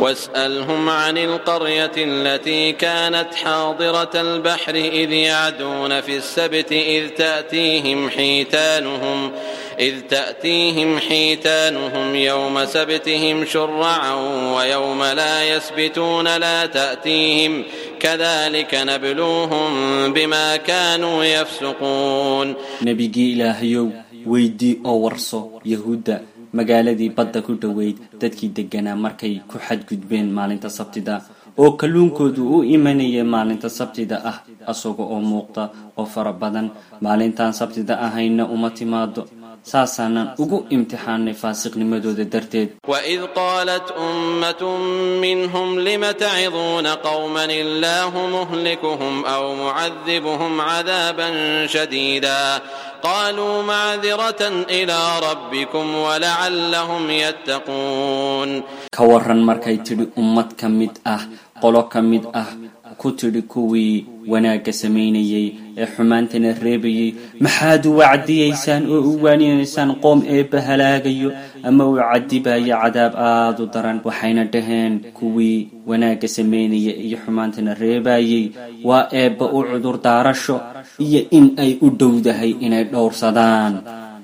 واسألهم عن القرية التي كانت حاضرة البحر إذ يعدون في السبت إذ تأتيهم حيتانهم إذ تأتيهم حيتانهم يوم سبتهم شرعا ويوم لا يسبتون لا تأتيهم كذلك نبلوهم بما كانوا يفسقون nebigii ilaahayow weydii oo warso yahuudda magaaladii badda ku dhoweyd dadkii degganaa markay ku xadgudbeen maalinta sabtida oo kalluunkoodu u imanaya maalinta sabtida ah asaga oo muuqda oo fara badan maalintaan sabtida ahayna uma timaado saasaanan ugu imtixaanay faasiqnimadooda darteed وإذ قالت أمة منهم لم تعظون قوما الله مهلكهم أو معذبهم عذابا شديدا قالوا معذرة إلى ربكم ولعلهم يتقون ka waran markay tidhi ummad ka mid ah qolo ka mid ah ku tidhi kuwii wanaagga samaynayay ee xumaantana reebayay maxaad u wacdiyaysaan oo u waaninaysaan qoom eebba halaagayo ama uu cadibaya cadaab aada u daran waxayna dhaheen kuwii wanaagga samaynaya iyo xumaantana reebayay waa eebba u cudur daarasho iyo in ay u dhowdahay inay dhowrsadaan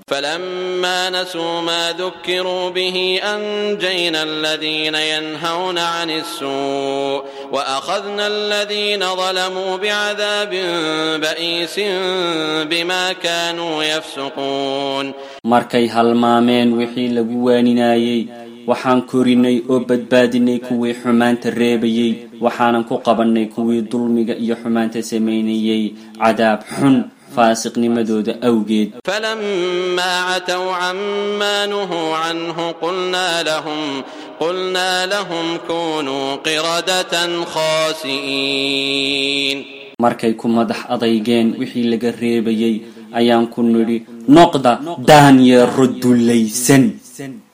فلما نسوا ما ذكروا به أنجينا الذين ينهون عن السوء وأخذنا الذين ظلموا بعذاب بئيس بما كانوا يفسقون markay halmaameen wixii lagu waaninayay waxaan korinay oo badbaadinay kuwii xumaanta reebayay waxaanan ku qabannay kuwii dulmiga iyo xumaanta samaynayay cadaab xun faasiqnimadooda awgeed فلما عتوا عما نهوا عنه قلنا لهم قلنا لهم كونوا قردة خاسئين markay ku madax adaygeen wixii laga reebayay ayaan ku nidhi noqda daanyeero dullaysan